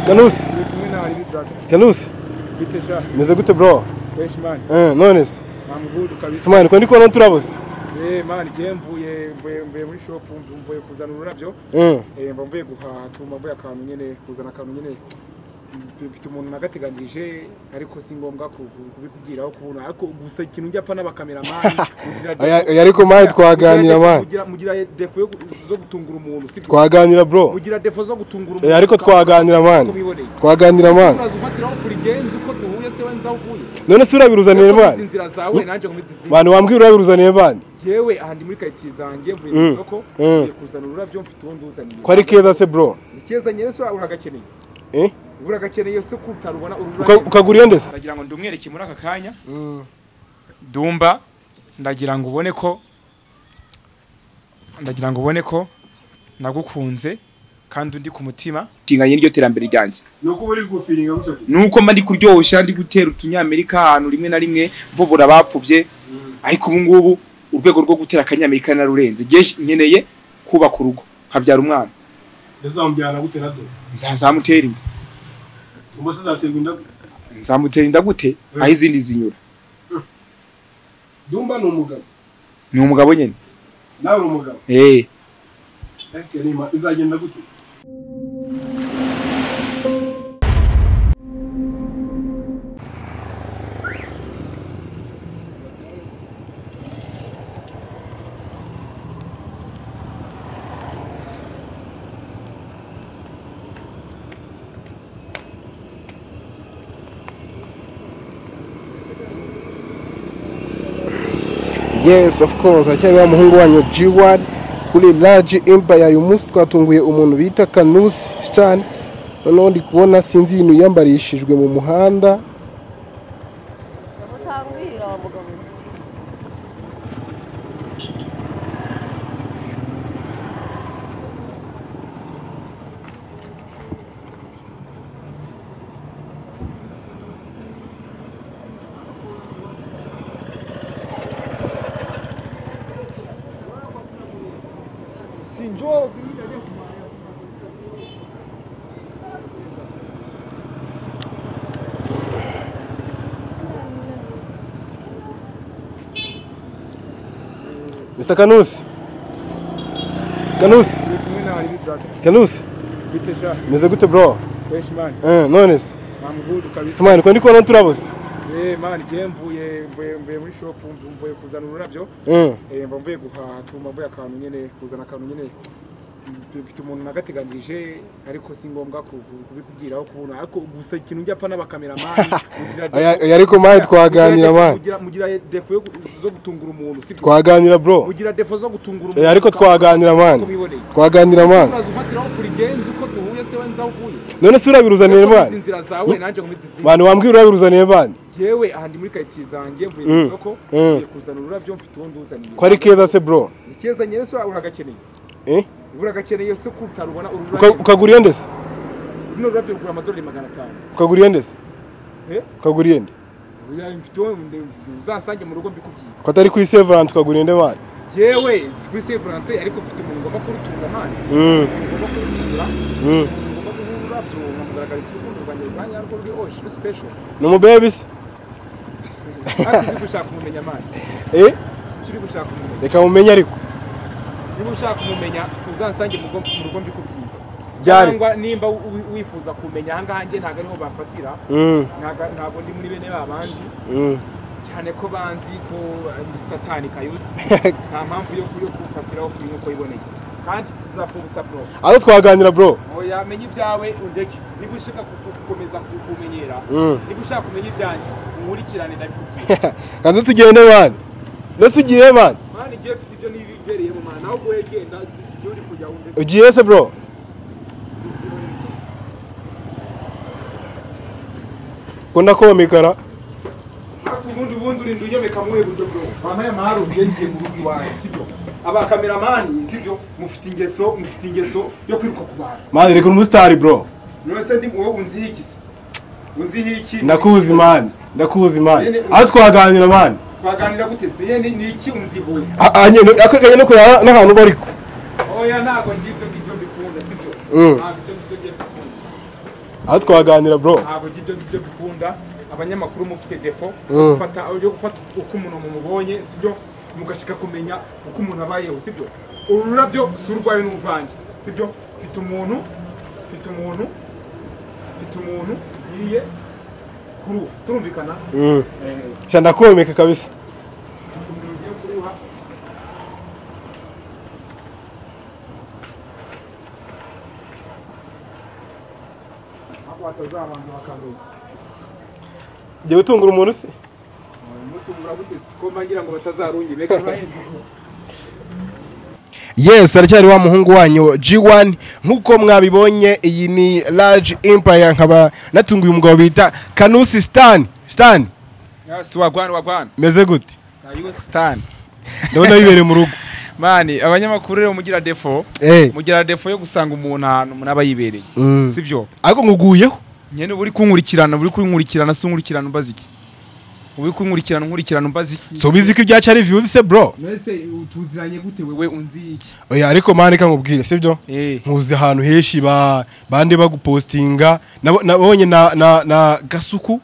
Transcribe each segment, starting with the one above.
Ganusi kumwe na Ali Black. Ganusi Bite sha, meze gute bro fresh man. Eh, none se I'm good kabisa. simani ko ndi kubona turabuze Eh man, je mvuye mvuye mvuye muri shop mvu- mvuye kuzana ururabyo. Eh, Eh mba mvuye guhaha, tuma mvuye akantu nyene kuzana akantu nyene. Mf- Mfite umuntu nagateganije ariko si ngombwa ku- ku- kubikubwiraho kubona ariko gusa ikintu njya apfa n'abakameramani mugira aya- defo- aya ariko mani twaganira mani mugira mugira defo yo gu- zo gutungura umuntu sibyo twaganira bro mugira defo zo gutungura Eh, ariko twaganira mani twiboneye twaganira mani uraza ufatiraho furigenzi uko duhuye se we nzaho uvuye none se urabiruzaniye Nkuko mani nzi inzira zawe nanjye nkomeze izindi mani wambwira urabiruzaniye mani jewe aha ndi muri karitsiye zanjye mvuye mu Mm. isoko Mm. ngiye kuzana ururabyo mfite uwo nduzaniye ko ari keza se bro ni keza nyine se uragakeneye Eh, uragakeneye se ko utarubona uru uka- ukagura iyo ndese ndagira ngo ndumwereke muri aka kanya dumba ndagira ngo ubone ko ndagira ngo ubone ko nagukunze kandi undi ku mutima tinganye n'iryo terambere ryanjye nuko uba uri gufiringa gutyo nuko mba ndi kuryoshya ndi gutera utunyamerika ahantu rimwe na rimwe mvubura abapfubye ariko ubu ngubu urwego rwo gutera akanyamerika narurenze ngeje nkeneye kubaka urugo nkabyara umwana ndazamujyana gute na do nzazamutera inda ubu se azaterwa indabyo nzamutera inda gute aho izindi zinyura dumba ni umugabo ni umugabo nyine nawe uri umugabo eh ariko nima izagenda gute yes of course aracyari wa muhungu wanyu g1 kuri large empire uyu munsi twatunguye umuntu bita kanusi cyane noneho ndi kubona sinzi ibintu yiyambarishijwe mu muhanda utambwira wa mugabo mr kanusi kanusi ndi kumwe na Ali Black kanusi bite sha meze gute bro fresh man Eh, none se I'm good kabisa simani ko ndi kubona turabuze eh man je mvuye mvuye mvuye muri shop mvu- mvuye kuzana ururabyo Eh, eh mba mvuye guhaha tuma mvuye akantu nyene kuzana akantu nyene mf- mfite umuntu nagateganije ariko si ngombwa ku- ku- kubikubwiraho kubona ariko gusa ikintu njya apfa n'abakameramani mugira defo- aya- aya ariko mani twaganira mugira defo- mani mugira- mugira defo yo gu- zo gutungura umuntu sibyo twaganira bro mugira defo zo gutungura Eh, ariko twaganira mani twiboneye twaganira mani uraza ufatiraho furigenzi uko duhuye se we nzaho uvuye none se urabiruzaniye Nkuko nzi mani inzira zawe nanjye nkomeze izindi mani wambwira urabiruzaniye mani jewe aha ndi muri karitsiye zanjye mvuye mu Mm. isoko Mm. ngiye kuzana ururabyo mfite uwo nduzaniye ko ari keza se bro ni keza nyine se uragakeneye Eh, uragakeneye se ko utarubona uru uka- rurabyo ukagura iyo ndese runo rurabyo rugura amadolari magana atanu ukagura iyo ndese Eh? ukagura iyo nde Oya, mfite uwo nde- uzasange mu rugo mbikubwiye ko atari kuri severance ukagura iyo nde mani jewe si kuri sevurante ariko mfite umuntu ngomba kurutunga mani Mm, ngomba kurutungura mm. ngomba guha ururabyo nkamugaragariza urukundo rwanjye rwanya rwo ruri oje ruri special ni umubebe se kandi uri gushaka umumenya mani Eh, turi gushaka umumenya reka mumenye ariko niba ushaka kumumenya uzasange mu rugo mu rugo mbikubwiye Byari se. cyangwa nimba wi- wifuza kumenya aha ngaha njye ntabwo ariho bafatira Mm, ntabwo ntabwo ndi muri bene ba bandi mm. cyane ko banzi ko ari satani kayusi nta mpamvu yo yo kufatiraho furi nk'uko yiboneye kandi uzapfa ubusa bro aho twaganira bro ngo yamenye ibyawe undeke niba ushaka ku- gukomeza kumenyera Mm. niba ushaka kumenya ibyanjye unkurikirane ndabikubwiye kanze tugende mani ndetse ugiye mani mwana igihe mfite ibyo nibigereye mu mwana nawe ubwo wegenda igihe uri kujya wumve ugiye se bro kunda komikara Ariko ubundi ubundi urinda unyomeka muhe buryo bwo wampaye amahari ugiye ngiye mu rugo iwawe sibyo abakameramani sibyo mufite ingeso mufite ingeso yo kwiruka ku bantu mani reka umusitari bro none se ndi wowe unzihi se unzihi iki ndakuzi mani ndakuzi mani aho twaganira mani twaganira gute se ye ni- ni iki unzihoye akaganye no kureba n'ahantu bari oya ntabwo ngibyo ngibyo mbikunda sibyo Mm. ntabwo ibyo ngibyo ngiye mbikunda aho twaganira bro ntabwo ibyo byo bikunda abanyamakuru mufite defo Mm. gufata ibyo gufata uko umuntu mumubonye sibyo mugashika kumenya uko umuntu abayeho sibyo uru rurabyo si urwaye n'urwanjye sibyo mfite umuntu mfite umuntu mfite umuntu yiriye kuri ubu turumvikana Mm. Eh, sha ndakomeka kabisa mfite umuntu ugiye kuruha aho hatazabanza bakanduza ngiye gutungura umuntu se mutumura gute siko mbangira ngo batazarungire kandi yes aracyari wa muhungu wanyu G1 nk'uko mwabibonye iyi ni large empire nkaba natunguye umugabo bita Kanusi Stan Stan yes wagwana wagwana meze gute ayo stan ndabona bibereye mu rugo mani abanyamakuru rero mugira defo eh mugira defo yo gusanga umuntu ahantu umuntu aba yibereye mm. sibyo ariko nguguyeho nyene uba uri kunkurikirana uba uri kunkurikirana si unkurikirana umbaza iki uba uri kunkurikirana unkurikirana umbaza iki so bizi ko ibyaca ari views se bro mwese tuziranye gute wewe unzi iki oya ariko mani kankubwire sibyo eh nkuzi ahantu henshi ba bande bagupostinga Nabo- nabonye na na na gasuku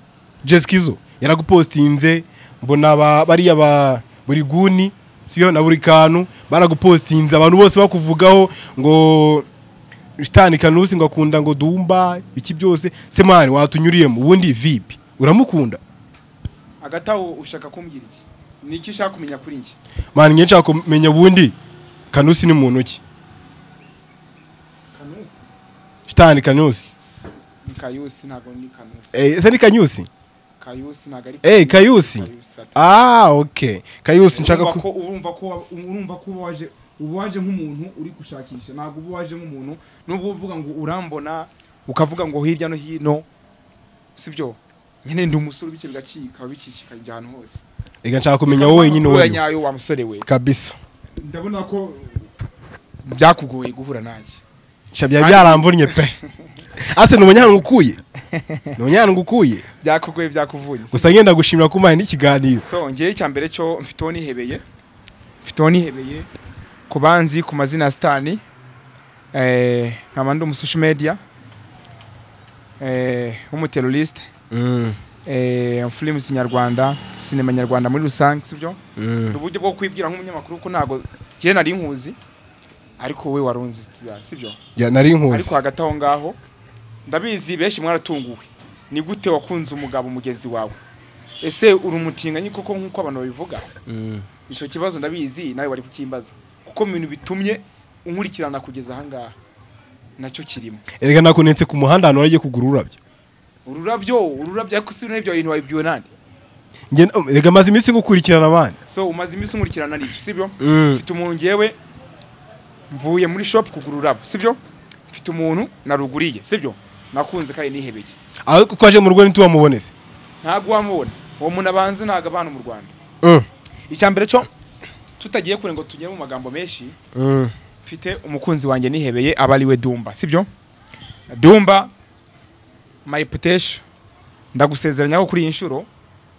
Jeskizo yaragupostinze mbona ba- bariya ba buri guni sibyo na buri kantu baragupostinze abantu bose bakuvugaho ngo shitani kanusi ngo akunda ngo dumba iki byose se mani watunyuriyemo ubundi vipi uramukunda hagati aho ushaka kumbwira iki ni iki ushaka kumenya kuri njye mani nyinshi kumenya ubundi kanusi ni muntu ki kanusi shitani kanusi ni kayusi ntabwo ni kanusi eh, ese ni kanyusi kayusi ntabwo ari Eh, Kayusi. kayusi ati. ah okay kayusi nshaka urumva ku ko urumva ko urumva ko uba waje uba waje nk'umuntu uri gushakisha ntabwo uba waje nk'umuntu nubwo uvuga ngo urambona ukavuga ngo hirya no hino sibyo nyine ndi umusore bityo bigacika bicikikanye ahantu hose reka nshaka kumenya wowe wenyine Uriya wowe nyayo wa musore we kabisa ndabona ko byakugoye guhura nanjye sha byari byaramvunnye pe ase ni umunyana ukuye ni umunyana ukuye byakugoye byakuvunye gusa ngenda gushimira ko umpaye n'ikiganiro so ngewe icya mbere cyo mfite uwo nihebeye mfite uwo nihebeye ku banzi ku mazina ya sitani eh, nkaba ndi umusoshi media eh, w'umuterorisite eh, filimu kinyarwanda sinema nyarwanda muri rusange sibyo ni uburyo bwo kwibwira nk'umunyamakuru ko ntabwo njyewe nari nkuzi ariko wowe warunzi sibyo ya nari ariko nkuzi hagati aho ngaho ndabizi benshi mwaratunguwe ni gute wakunze umugabo mugenzi wawe ese uri umutinganyi koko nk'uko abantu babivuga icyo kibazo ndabizi nawe wari kukimbaza kuko mu bintu bitumye unkurikirana kugeza ahangaha nacyo kirimo reka nakunetse ku muhanda ahantu waragiye kugura ururabyo ururabyo ururabyo ariko si n'ibyo bintu wabibwiwe nande Nge- reka maze iminsi ngukurikirana abandi so umaze iminsi unkurikirana n'ibyo sibyo mfite umuntu ngewe mvuye muri shopu kugura ururabo sibyo mfite umuntu naruguriye sibyo nakunze kandi nihebeye aho twaje mu rugo ntitubamuboneze ntabwo wamubona uwo muntu abanza ntabwo abana mu rwanda icya mbere cyo tutagiye kure ngo tugere mu magambo menshi mfite umukunzi wanjye nihebeye aba ari we dumba sibyo dumba mayiputesho ndagusezeranya ko kuri iyi nshuro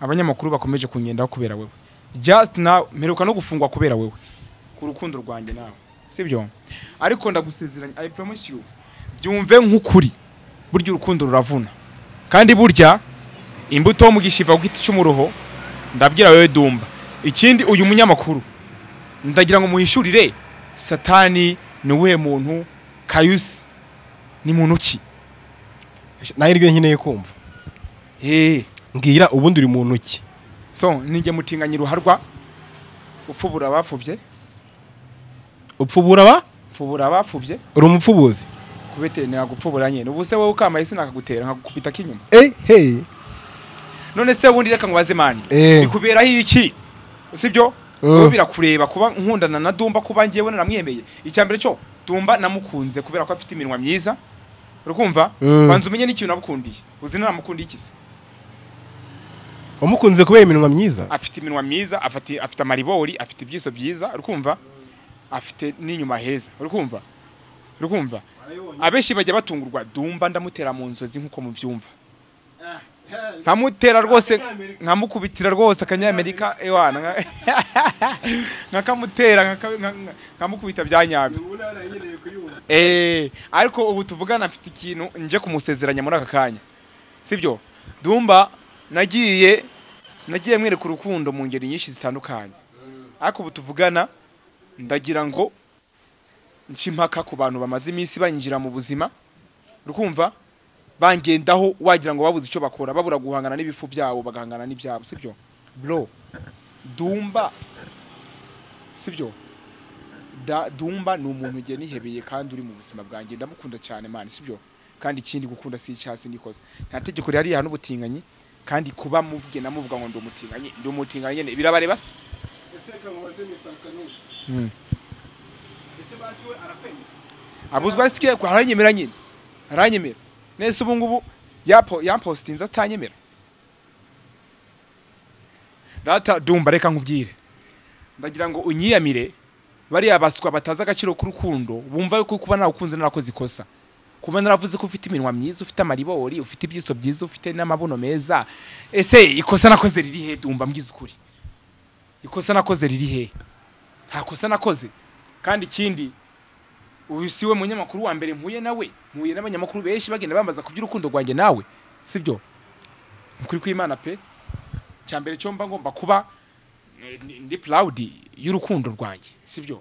abanyamakuru bakomeje kungendaho kubera wowe just nawe mperuka no gufungwa kubera wowe ku rukundo rwanjye nawe sibyo ariko ndagusezeranya i promise you byumve nk'ukuri burya urukundo ruravuna kandi burya imbuto mu gishiva ku giti cy'umuroho ndabwira wowe dumba ikindi uyu munyamakuru ndagira ngo muhishurire satani ni uwuhe muntu kayusi ni muntu ki nahirwe nkeneye kumva Hey, mbwira ubundi uri muntu ki so ninjye mutinganya ruharwa ufubura abapfubye upfubura ba ufubura abapfubye uri umupfubuzi kubete ntagupfubura nyine ubu se wowe ukamaye sinakagutera nkagukubita k'inyuma eh hey none se wundi reka ngubaze mani Eh. bikuberaho iki sibyo Mm. wowe birakureba kuba nkundana na dumba kuba ngewe naramwemeye icya mbere cyo dumba namukunze kubera ko afite iminwa myiza uri kumva Mm. banza umenye n'ikintu namukundiye uzi namukundiye iki se wamukunze kubera iminwa myiza afite iminwa myiza afite afite amaribori afite ibyiso byiza uri kumva afite n'inyuma heza uri kumva uri kumva abenshi bajya batungurwa dumba ndamutera mu nzozi nk'uko mubyumva nkamutera rwose Akanyamerika. nkamukubitira rwose akanyamerika ewana nka- nkakamutera nkaka- nka- nka- nkamukubita bya nyabyo ubu ntara nkeneye kuyumva Eh, ariko ubu tuvugana afite ikintu nje kumusezeranya muri aka kanya sibyo dumba nagiye nagiye mwereka urukundo mu ngeri nyinshi zitandukanye ariko ubu tuvugana ndagira ngo nce impaka ku bantu bamaze iminsi banyinjira mu buzima rukumva bangendaho wagira ngo babuze icyo bakora babura guhangana n'ibifu byabo bagahangana n'ibyabo sibyo bro dumba sibyo Da- dumba ni umuntu ugiye nihebeye kandi uri mu buzima bwanjye ndamukunda cyane mani sibyo kandi ikindi gukunda si icyasi nikoze nta tegeko rihari rihana ubutinganyi kandi kuba mubwe namuvuga ngo ndi umutinganyi ndi umutinganyi nyine birabareba se ese reka mubaze mr kanushi ese basi we arakwemera abuzwa ari sikeye aranyemera nyine aranyemera nese ubu ngubu yapo yampositinze atanyemera data dumba reka nkubwire ndagira ngo unyiyamire bariya baswa batazi agaciro k'urukundo bumva yuko kuba nawukunze narakoze ikosa kuba naravuze ko ufite iminwa myiza ufite amaribori ufite ibyiso byiza ufite n'amabuno meza ese ikosa nakoze riri he dumba mbwiza ukuri ikosa nakoze riri he nta kosa nakoze kandi ikindi uyu si we munyamakuru wa mbere mpuye nawe mpuye n'abanyamakuru benshi bagenda bambaza ku by'urukundo rwanjye nawe sibyo ukuri kw'imana pe cya mbere cyo mba ngomba kuba eh, ndi- ndi proud y'urukundo rwanjye sibyo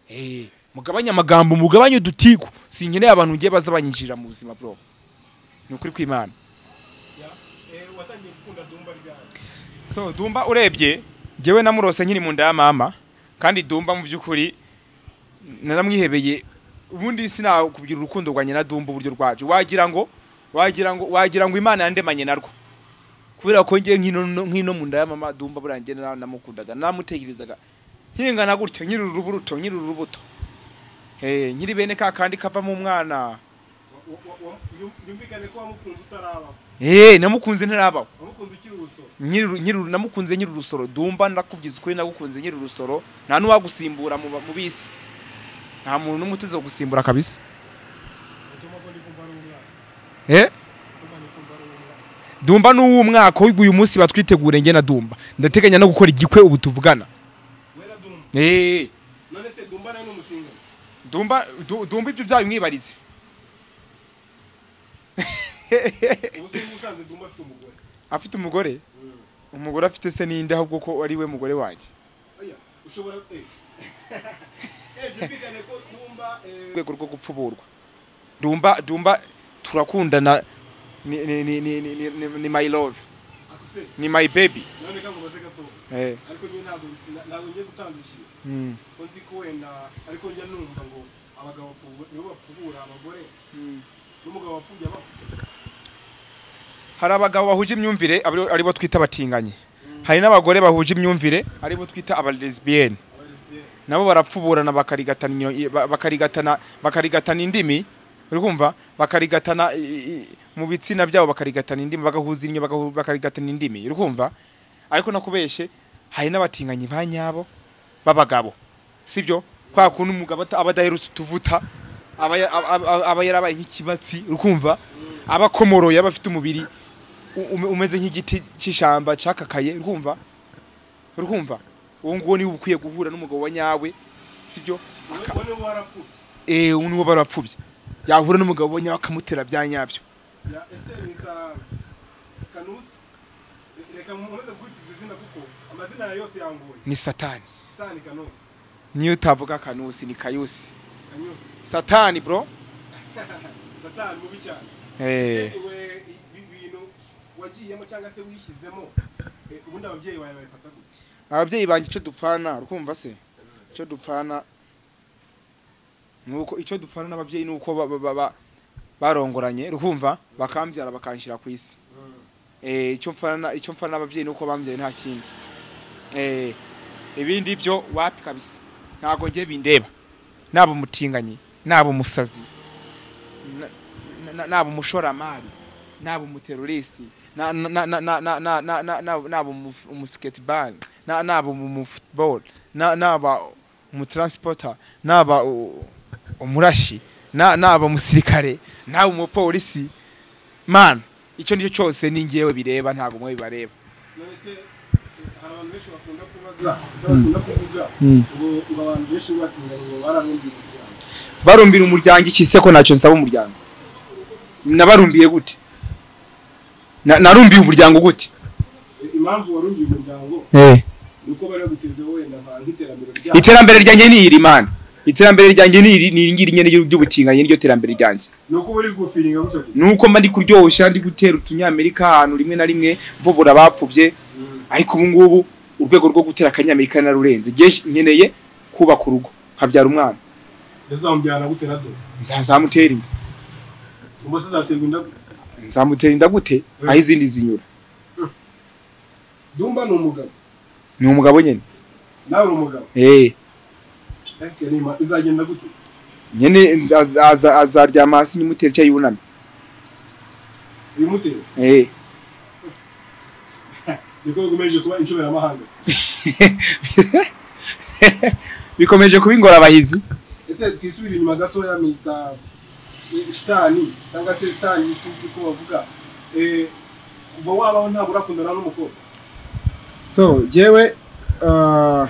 eh mugabanye amagambo mugabanye udutigo sinkeneye abantu ngiye baza banyinjirira mu buzima bro ni ukuri kw'imana Ya, eh, watangiye gukunda dumba ryari so dumba urebye njyewe namurose nkiri mu nda ya mama kandi dumba mu by'ukuri naramwihebeye ubundi sinakubwira urukundo rwanjye na dumba uburyo rwaje wagira ngo wagira ngo wagira ngo imana yandemanye narwo kubera ko njye nk'ino nk'ino mu nda ya mama dumba buriya njye na- namukundaga namutekerezaga nkingana gutya nkiri urubuto nkiri urubuto Eh, nkiri bene ka kandi kavamo umwana Wa- wa- wa- wa- yum- yumvikane ko wamukunze utaraba Eh, namukunze ntarabaho wamukunze ukiri ubusoro nyiri nyiri- namukunze nyiri urusoro dumba ndakubwiza ukuri nagukunze nyiri urusoro nta n'uwagusimbura mu ba- mu bisi nta muntu n'umwe uteze gusimbura kabisa utuma ko ndi kumva ari umwana eh utuma ndi kumva ari umwana dumba n'uw'umwaka w'uyu munsi batwitegure njye na dumba ndateganya no gukora igikwe ubu tuvugana wera dumba eh none se dumba nawe ni umutinganyi dumba du- dumba ibyo byayo mwibarize ubu se usanze dumba afite umugore afite umugore umugore afite se ninde ahubwo ko ari we mugore wanjye oya ushobora eh eh byumvikane ko dumba eh rwego rwo gupfuburwa dumba dumba turakundana ni ni ni ni ni, ni, ni, ni my love akuse ni my baby none ka mubaze gato eh ariko nyine ntabwo nta- ntabwo ngiye gutandukira mm. ko nzi ko wenda ariko njya numva ngo abagabo bapfubu- nibo bapfubura abagore n'umugabo wapfubye abapfu hari abagabo bahuje imyumvire abari- aribo twita abatinganyi hari n'abagore bahuje imyumvire aribo twita abalesbiyeni aba lesbienne nabo barapfuburana bakarigatana inyo- ba- bakarigatana bakarigatana indimi uri kumva bakarigatana i- i- i- mu bitsina byabo bakarigatana indimi bagahuza inyo bagahu- bakarigatana indimi uri kumva ariko nakubeshe hari n'abatinganyi ba nyabo b'abagabo sibyo kwa kuntu umugabo ata- aba adaherutse utuvuta aba ya- aba- aba- aba yarabaye nk'ikibatsi uri kumva aba akomoroye aba afite umubiri u- ume- umeze nk'igiti cy'ishyamba cyakakaye uri kumva uri kumva uwo nguwo niwe ukwiye guhura n'umugabo wa nyawe sibyo Aka- wowe niwe warapfuye eh uwo niwo barapfubye yahura n'umugabo wa nyawe akamutera bya nyabyo ya ese niza kanusi Re- reka mukomeze kwitiza izina kuko amazina yawe yose yangoye ni satani sitani kanusi niyo utavuga kanusi ni kayusi kanyusi satani bro satani mubi cyane eh we ibi bintu wagiyemo cyangwa se wishyizemo eh, ubundi ababyeyi bawe babifata gute ababyeyi banjye icyo dupfana urumva se icyo dupfana nuko icyo dupfana n'ababyeyi nuko ba- ba- ba- ba- barongoranye urumva bakambyara bakanshyira ku isi eh icyo mfana icyo mfana n'ababyeyi nuko bambyaye nta kindi eh ibindi byo wapi kabisa ntago ngiye bindeba naba umutinganyi naba umusazi na- na- na- naba umushoramari naba umuterorisi na- na- na- na- na- na- na- na- na- naba naba umu- umusketball na- naba umufutball naba umutransporter naba u- umurashi na- naba umusirikare naba umupolisi man icyo nicyo cyose ni ngewe bireba ntabwo mwe bibareba none se hari abantu benshi bakunda kubaza bakunda kuvuga ngo ngo abantu benshi batinganye ngo bararumbiye umuryango barumbira umuryango iki se ko ntacyo nsaba umuryango nabarumbiye gute Na- narumbiye umuryango gute I- impamvu warumbiye umuryango ni uko bari bagutezeho wenda nka nk'iterambere ryabo iterambere ryanjye ni iri mana iterambere ryanjye ni iri ni ngiri nyene ry'ubutinganyi niryo terambere ryanjye ni uko bari gufiringa gutyo gusa nuko mba ndi kuryoshya ndi gutera utunyamerika ahantu rimwe na rimwe mvubura abapfubye ariko ubu ngubu urwego rwo gutera akanyamerika narurenze ngewe nkeneye kubaka urugo nkabyara umwana yazamujyana gute na do nzazamutera imbere ubu se azaterwa indabo nzamutera inda gute aho izindi zinyura dumba ni umugabo ni umugabo nyine nawe uri umugabo eh ariko iyo ni ima- izagenda gute nyene nza- aza- azaryama hasi nimutere icyo yunamye ibimutera eh niko bikomeje kuba inshoberamahanga bikomeje kuba ingorabahizi ese twisubire inyuma gatoya mr shitani cyangwa se shitani sinzi ko bavuga Eh, kuva wabaho ntabwo urakundana n'umukobwa so jewe ah,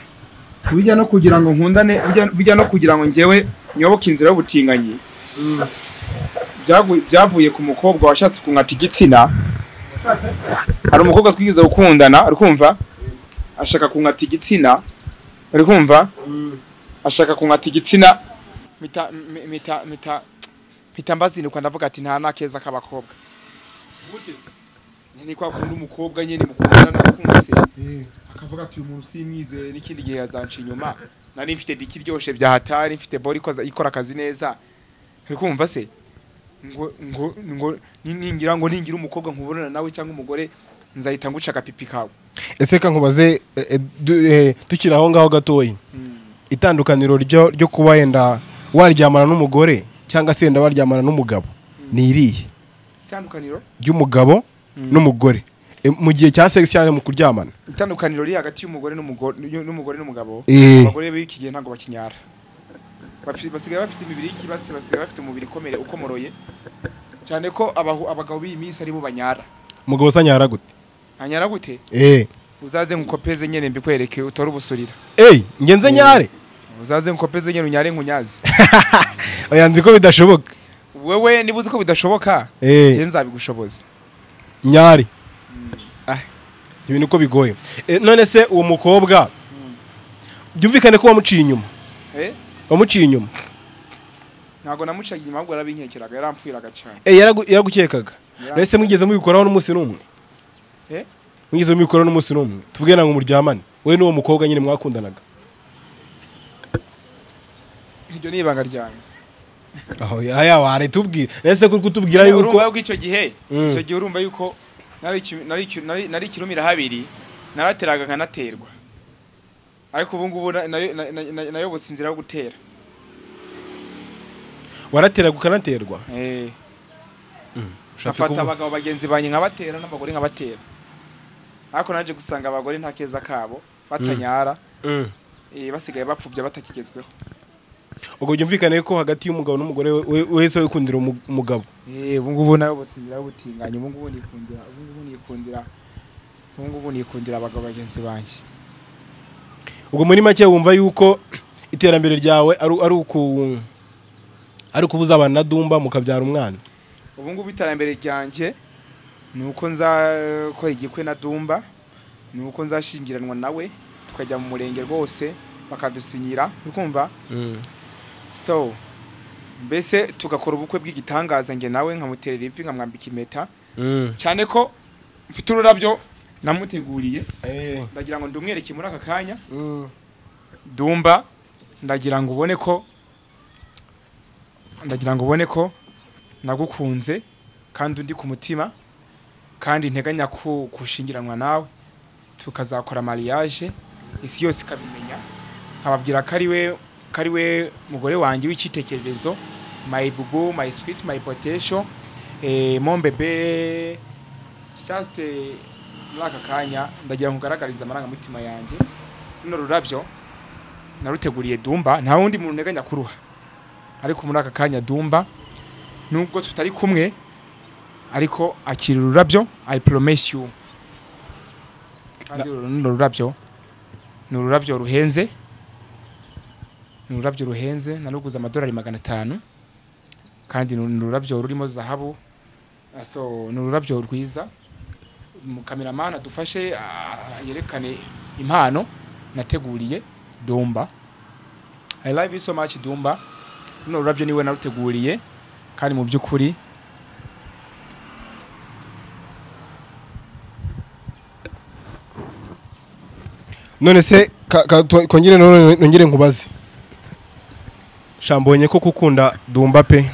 bijya no kugira ngo nkundane bijya- bijya no kugira ngo ngewe nyoboke inzira y'ubutinganyi byagu- byavuye ku mukobwa washatse kunkata igitsina washatse hari umukobwa twigeze gukundana ari kumva ashaka kunkata igitsina ari kumva ashaka kunkata igitsina mita mi- mita mita mita mbazinduka ndavuga ati nta nakeza k'abakobwa guteze nyine kwa kundi umukobwa nyine mukundana nakunze akavuga ati uyu muntu simwizeye n'ikindi gihe yazanca inyuma nari mfite diki iryoshye bya hatari mfite bori ikoza- ikora akazi neza uri kumva se ngo ngo ngo ni- ningira ngo ningira umukobwa nkubonana nawe cyangwa umugore nzahita nguca agapipi kawe ese ka nkubaze eh, eh, du- eh, tukiri aho ngaho gatoya itandukaniro ryo ryo kuba wenda waryamana n'umugore cyangwa se wenda waryamana n'umugabo ni irihe itandukaniro ry'umugabo n'umugore Eh, mu gihe cya sex cyangwa mu kuryamana itandukaniro riri hagati y'umugore n'umugore n'umugore n'umugabo Eh. abagore b'iki gihe ntabwo bakinyara Bafi- basigaye bafite imibiri y'ikibatsi basigaye bafite umubiri ukomere ukomoroye cyane ko abahu- abagabo b'iyi minsi aribo banyara umugabo usanyara gute hanyara gute eh uzaze nkukopeze nyine mbikwereke utore ubusurira eh ngenze nyare uzaze nkukopeze nyine unyare nkunyazi oya nzi ko bidashoboka wewe niba uzi ko bidashoboka njye eh nzabigushoboza nyare ah ibintu uko bigoye Eh, none se uwo mukobwa byumvikane ko wamuciye inyuma Eh? wamuciye inyuma ntabwo namucaga inyuma ahubwo yarabinkekeraga yarampfiraga cyane eh yaragu- yaragukekaga none se mwigeze mubikoraho n'umunsi n'umwe Eh? mwigeze mubikoraho n'umunsi n'umwe tuvuge na ngo muryamane we n'uwo mukobwa nyine mwakundanaga iryo ni ibanga ryanjye aho ya wareta ubwira none se kuri kutubwira yuko urumva yuko icyo gihe Mm. icyo gihe urumva yuko nari iki- nari iki- nari- nari ikirumira habiri narateraga nkanaterwa ariko ubu ngubu na- nayo- na- na- na- nayobotse inzira yo gutera warateraga ukanaterwa Eh, ushatse ngafata kuvuga abagabo bagenzi banjye nkabatera n'abagore nkabatera ariko naje gusanga abagore nta keza kabo batanyara Mm. eh, basigaye bapfubya batakigezweho ubwo byumvikane ko hagati y'umugabo n'umugore we- we- wese wikundira umu- umugabo Eh, ubu ngubu nayobotse inzira y'ubutinganyi ubu ngubu nikundira ubu ngubu nikundira ubu ngubu nikundira abagabo bagenzi banjye ubwo muri make wumva yuko iterambere ryawe ari ari uku ari ukubuza abantu na dumba mukabyara umwana ubu ngubu iterambere ryanjye ni uko nzakora igikwe na dumba ni uko nzashingiranwa nawe tukajya mu murenge rwose bakadusinyira uri kumva so mbese tugakora ubukwe bw'igitangaza njye nawe nkamuterera ivi nkamwambika impeta cyane ko mfite ururabyo namuteguriye ndagira ngo ndumwereke muri aka kanya dumba ndagira ngo ubone ko ndagira ngo ubone ko nagukunze kandi undi ku mutima kandi nteganya ku- kushingiranwa nawe tukazakora mariage isi yose ikabimenya nkababwira ko ari we ko ari we mugore wanjye w'icyitekererezo my bubu my sweet my potation eh, mon bebe just eh, muri aka kanya ndagira ngo ugaragarize amarangamutima yanjye runo rurabyo naruteguriye Dumba nta wundi muntu nteganya kuruha ariko muri aka kanya Dumba nubwo tutari kumwe ariko akira ururabyo i promise you kandi uru ni ururabyo ni ururabyo ruhenze ni ururabyo ruhenze naruguze amadolari magana atanu kandi ni ururabyo rurimo zahabu Ah, so ni ururabyo rwiza mukameramani adufashe ah, yerekane impano nateguriye dumba i love you so much dumba runo rurabyo niwe naruteguriye kandi mu by'ukuri none se ka- ka- to- kongere none nongere nkubaze shambonye ko gukunda dumba pe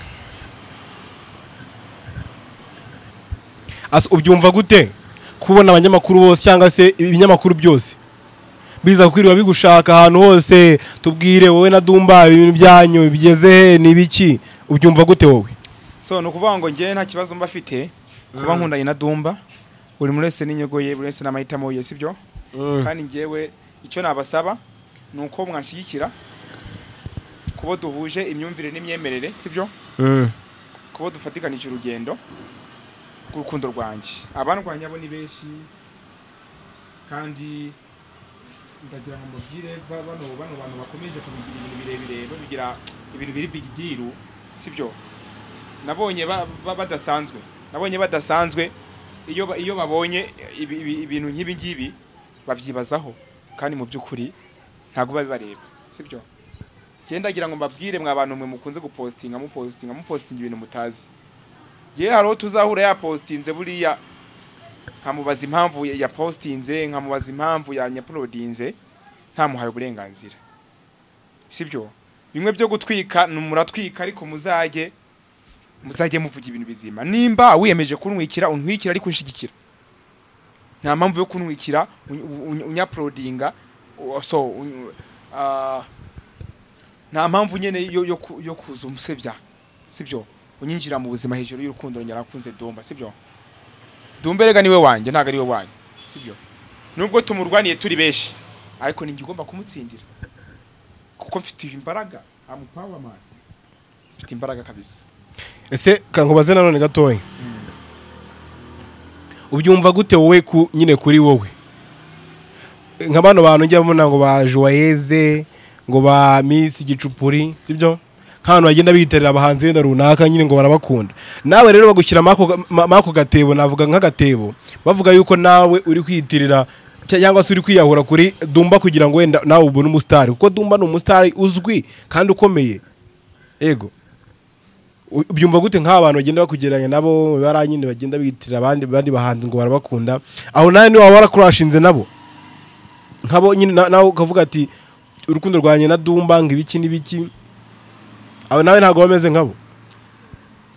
Asa, ubyumva gute kubona abanyamakuru bose cyangwa se ibinyamakuru byose biza kwiriba bigushaka ahantu hose tubwire wowe na dumba ibintu byanyu bigeze he ni ibiki ubyumva gute wowe so ni ukuvuga ngo njyewe nta kibazo mba afite kuba nkundanye na dumba buri muntu wese n'inyigo ye buri wese n'amahitamo ye sibyo kandi njyewe icyo nabasaba ni uko mwanshyigikira kubo duhuje imyumvire n'imyemerere sibyo Mm. kuba dufatikanije urugendo rw'urukundo rwanjye abandwanya bo ni benshi kandi ndagira ngo mubwire ba- bano bano bantu bakomeje kubigira ibintu birebire babigira ibintu biri big deal sibyo nabonye ba- ba- badasanzwe nabonye badasanzwe iyo ba- iyo babonye ibi- ibi- ibintu nk'ibi ngibi babyibazaho kandi mu by'ukuri ntabwo babibareba sibyo njyewe ndagira ngo mbabwire mwa bantu mwe mukunze gupostinga mupostinga mupostinga ibintu mutazi njyewe hari uwo tuzahura yapostinze buriya nkamubaza impamvu ya- yapostinze nkamubaza impamvu yanyapulodinze ntamuhaye uburenganzira sibyo bimwe byo gutwika ni muratwika ariko muzajye muzajye muvuga ibintu bizima nimba wiyemeje kuntwikira untwikira ariko unshyigikira nta mpamvu yo kuntwikira uny- uny- unyapulodinga u- so uny- ah, nta mpamvu nyene yo yo, ku- yo kuza umusebya sibyo unyinjira mu buzima hejuru y'urukundo nyarakunze dumba sibyo dumba rega niwe wanjye ntago ariwe wanyu sibyo nubwo tumurwaniye turi benshi ariko ninjye ugomba kumutsindira kuko mfite imbaraga I'm power man mfite imbaraga kabisa ese kankubaze nanone gatoya ubyumva gute wowe ku nyine kuri wowe nka bano bantu njya mbona ngo ba joyeze ngo ba miss gicupuri sibyo nk'abantu bagenda biyitarira abahanzi benda runaka nyine ngo barabakunda nawe rero bagushyira mako gatebo navuga nk'agatebo bavuga yuko nawe uri kwiyitirira cya- cyangwa se uri kwiyahura kuri dumba kugira ngo wenda nawe ubone umusitari kuko dumba ni umusitari uzwi kandi ukomeye yego U- ubyumva gute nk'abantu bagenda bakugereranya nabo bara nyine bagenda biyitirira abandi abandi bahanzi ngo barabakunda aho nawe niba waba warakurashinze nabo nkabo nyine na- nawe ukavuga ati urukundo rwanjye na dumba ngo ibiki n'ibiki aho nawe ntabwo bameze nkabo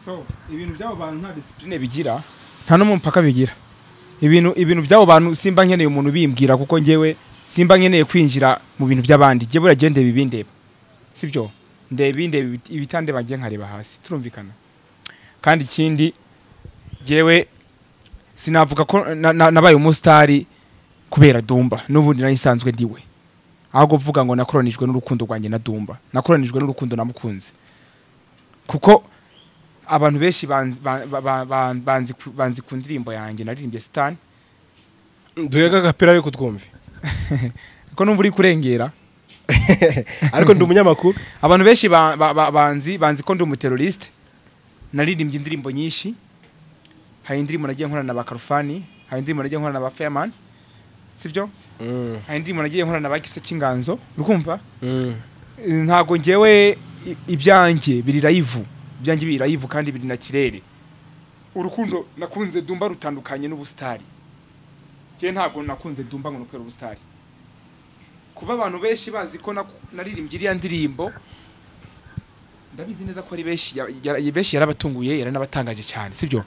so ibintu by'abo bantu nta disipurine bigira nta n'umupaka bigira ibintu ibintu by'abo bantu simba nkeneye umuntu ubimbwira kuko njyewe simba nkeneye kwinjira mu bintu by'abandi njye buriya ndeba ibindeba sibyo ndeba indeba ibitandeba njye nkareba hasi turumvikana kandi ikindi njyewe sinavuga ko na- na- nabaye umusitari kubera dumba n'ubundi nari nsanzwe ndiwe ahubwo kuvuga ngo nakoranijwe n'urukundo rwanjye na dumba nakoranijwe n'urukundo namukunze kuko abantu benshi banzi- ba- ba- ba- ba- banzi ku- banzi ku ndirimbo yanjye naririmbye sitani duhega agapira ariko twumve kuko numva uri kurengera ariko ndi umunyamakuru abantu benshi ba- ba- ba- banzi banzi ko ndi umuteroriste naririmbye indirimbo nyinshi hari indirimbo nagiye nkorana na ba karufani hari indirimbo nagiye nkorana na ba feyamani sibyo hari indirimbo nagiye nkorana na ba gise cy'inganzo urumva ntago ngewe i- ibyanjye biri live ibyanjye biri live kandi biri na kirere urukundo nakunze dumba rutandukanye n'ubusitari njye ntabwo nakunze dumba ngo nukore ubusitari kuba abantu benshi bazi ko naku- naririmbye iriya ndirimbo ndabizi neza ko ari benshi ya- ya- benshi yarabatunguye yaranabatangaje cyane sibyo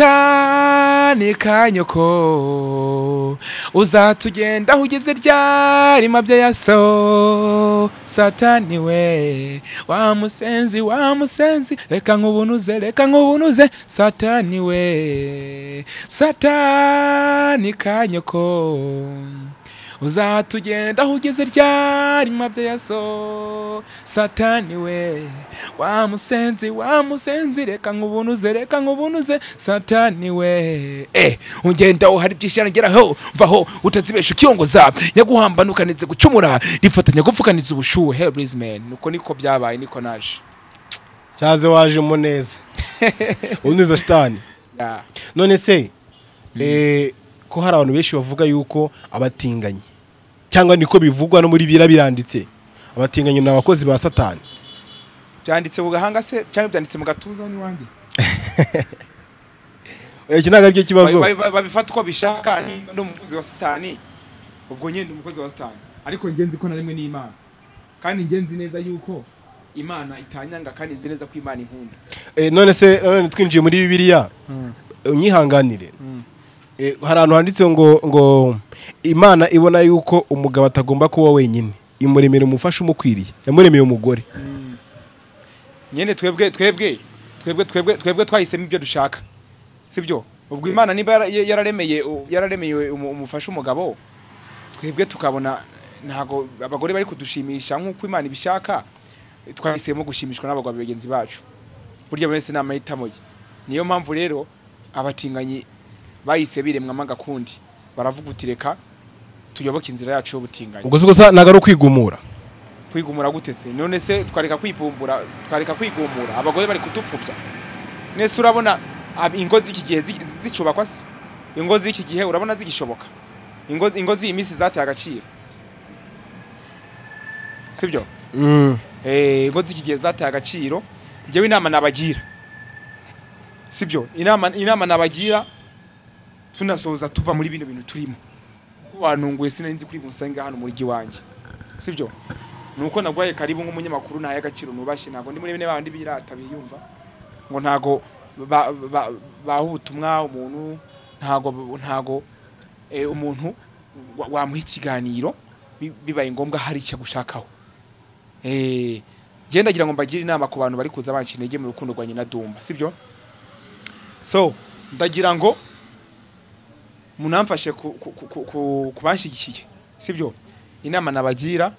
satani kanyoko uzatugenda aho ugeze ryarima bya yaso satani we wa musenzi wa musenzi reka nkubunuze reka nkubunuze satani we satani kanyoko uzatugenda aho ugeze ryarima bya so satani we wa musenzi wa musenzi reka nk'ubunuze reka nk'ubunuze satani we eh ugenda aho hari byinshi yarageraho vaho utazibesha ukiyongoza nyaguhambanukanitse gucumura rifatanya gupfukanitse ubushuhe heburizimeni nuko niko byabaye niko naje cyaze wajemo neza ubu neza shitani Ya. none se eh, ko hari abantu benshi bavuga yuko abatinganyi cyangwa niko bivugwa no muri bira biranditse abatinganyi ni abakozi ba satani byanditse mu gahanga se cyangwa byanditse mu gatuza n'iwanjye iki ntabwo aricyo kibazo Ba- ba- babifata uko bishaka ni- ni umukozi wa satani ubwo nyine ni umukozi wa satani ariko njye nzi ko na rimwe n'imana kandi njye nzi neza yuko imana itanyanga kandi nzi neza ko imana inkunda Eh, none se none twinjiye muri bibiliya eh, unyihanganire Eh, hari ahantu handitse ngo ngo imana ibona yuko umugabo atagomba kuba wenyine imuremera umufasha umukwiriye yamuremeye umugore nyine twebwe twebwe twebwe twebwe twebwe twahisemo ibyo dushaka sibyo ubwo imana niba yara- yararemeye yararemeye umu- umufasha umugabo twebwe tukabona ntago abagore bari kudushimisha nk'uko imana ibishaka twahisemo gushimishwa n'abagabo bagenzi bacu burya buri wese ni amahitamo ye niyo mpamvu rero abatinganyi bahise biremwamo agakundi baravuga uti reka tuyoboke inzira yacu y'ubutinganyi ubwo si gusa ntabwo ari ukwigumura kwigumura gute se none se twareka kwivumbura twareka kwigumura abagore bari kudupfubya nese urabona ab- ingo z'iki gihe zi- zicubakwa se ingo z'iki gihe urabona zigishoboka ingo ingo z'iyi minsi zateye agaciro sibyo Mm. Eh, ingo z'iki gihe zateye agaciro njyewe inama nabagira sibyo inama inama nabagira tunasoza tuva muri bino bintu turimo kuko wanunguye sinari nzi kuri musange hano muri giwanjye sibyo nuko nagwaye karibu nk'umunyamakuru ntaye agaciro nubashye ntabwo ndi muri bene bandi birata biyumva ngo ntago ba- ba- baha ubutumwa umuntu ntago ntago eh, umuntu wa- wamuha ikiganiro bi- bibaye ngombwa hari icyo agushakaho eh genda ngira ngo mbagire inama ku bantu bari kuza banca intege mu rukundo rwa nyina Dumba sibyo so ndagira ngo munamfashe ku, ku, ku, ku, ku banshigikiye sibyo inama nabagira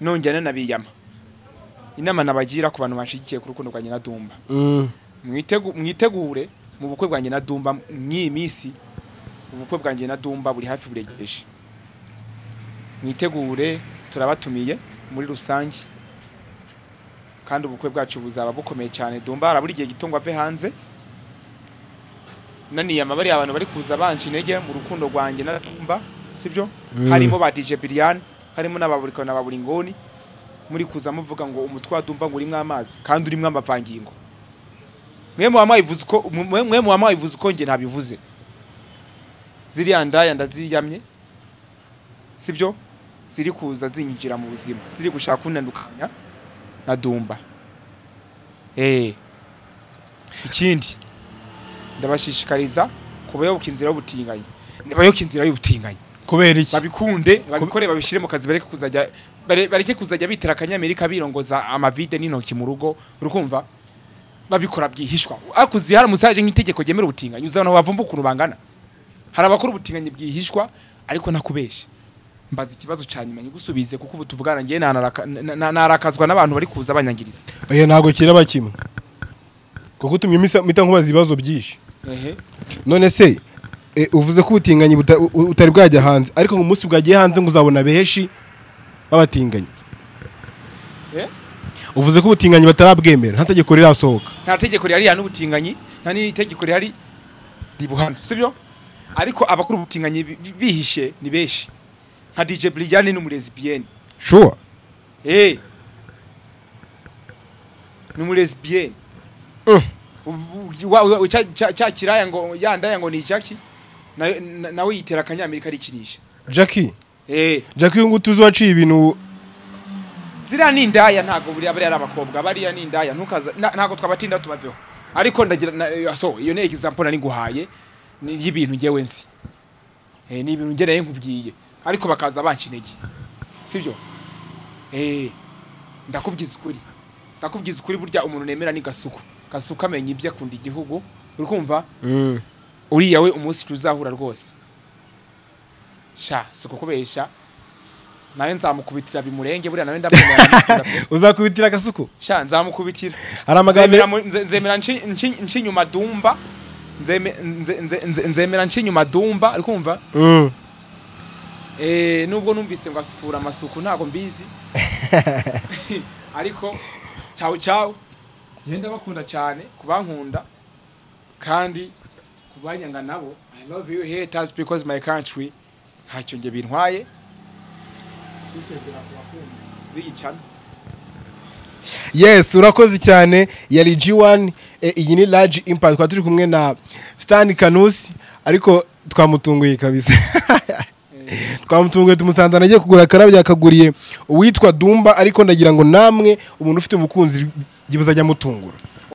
nongera nabiyama inama nabagira ku bantu banshigikiye ku rukundo rwa nyina Dumba Mm. mwitegu- mwitegure mu bukwe bwanjye na Dumba mw'iyi minsi ubukwe bwanjye na Dumba buri hafi buregereje mwitegure turabatumiye muri rusange kandi ubukwe bwacu buzaba bukomeye cyane Dumba harabura igihe gito ngo ave hanze naniyama bariya abantu bari kuza banca intege mu rukundo rwanjye na Dumba sibyo harimo ba DJ Brian harimo n'ababurikana na baburingoni muri kuza muvuga ngo umutwe wa Dumba ngo urimo amazi kandi urimo amavangingo mwe muwamuyivuze uko mwe- mwe muwamuyivuze uko njye ntabivuze ziriya ndaya ndaziyamye sibyo ziri kuza zinyinjira mu buzima ziri gushaka kunandukanya na dumba eh ikindi ndabashishikariza kubayoboka inzira y'ubutinganyi nibayoboka inzira y'ubutinganyi kubera iki babikunde babikore babishire mu kazi bareke kuzajya bare- bareke kuzajya bitera akanyamerika birongoza amavide n'intoki mu rugo urukumva babikora byihishwa akuzi haramutse haje nk'itegeko ryemera ubutinganyi uzabona bavumba ukuntu bangana hari abakora ubutinganyi bwihishwa ariko nakubeshye mbaza ikibazo ca nyuma nyigusubize kuko ubu tuvugana ngewe nanaraka- na- na- narakazwa n'abantu bari kuza banyangiriza oya ntabwo kiraba kimwe kuko utumye misa- mpita nkubaza ibibazo byinshi none se eh, uvuze ko ubutinganyi buta- u- utari bwajya hanze ariko ngo umunsi bwagiye hanze ngo uzabona benshi b'abatinganyi Eh? uvuze ko ubutinganyi batarabwemera nta tegeko rirasohoka nta tegeko rihari rihana ubutinganyi nta n'itegeko rihari ribuhana sibyo ariko abakora ubutinganyi bi- bi- bihishe ni benshi nka DJ Brilliane n'umulesbienne shuwa eh n'umulesbienne Ubu- wa- wa- cya- cya cya kiraya ngo yandaya ngo ni Jackie nawe na- nawe yitera akanyamerika arikinisha jackie eh jackie uyu nguyu tuzi waciye ibintu ziriya ni indaya ntabwo buriya bariya ari abakobwa bariya ni indaya ntukaza na- ntabwo twabatinda tubaveho ariko ndagira na- eh, so iyo ni example nari nguhaye ni y'ibintu njyewe nzi eh ni ibintu ngereye nkubwiye ariko bakaza banca intege sibyo eh ndakubwiza ukuri ndakubwiza ukuri burya umuntu nemera ni gasuku gasuku amenya ibyo akunda igihugu uri kumva uriya we umunsi tuzahura rwose sha si kukubesha nawe nzamukubitira bimurenge buriya nawe ndamwemerera uzakubitira agasuku sha nzamukubitira hari nzemera amagambo mu- nze- nzemera nci- nci- nci inyuma dumba Nzeme- nze- nze- nze- nzemera nci inyuma dumba uri kumva Mm. Eh, nubwo numvise ngo asukura amasuku ntabwo mbizi ariko cyawe cyawe ngenda bakunda cyane kubankunda kandi kubanyanga nabo i love you haters because my country ntacyo nge bintwaye dusezera ku bakunzi biyicana yes urakoze cyane yari G1 eh, iyi ni large impact twari turi kumwe na Stan Kanusi ariko twamutunguye kabisa twamutunguye tumusanze nagiye kugura akarabyo yakaguriye uwitwa Dumba ariko ndagira ngo namwe umuntu ufite umukunzi byibuzajya mutungura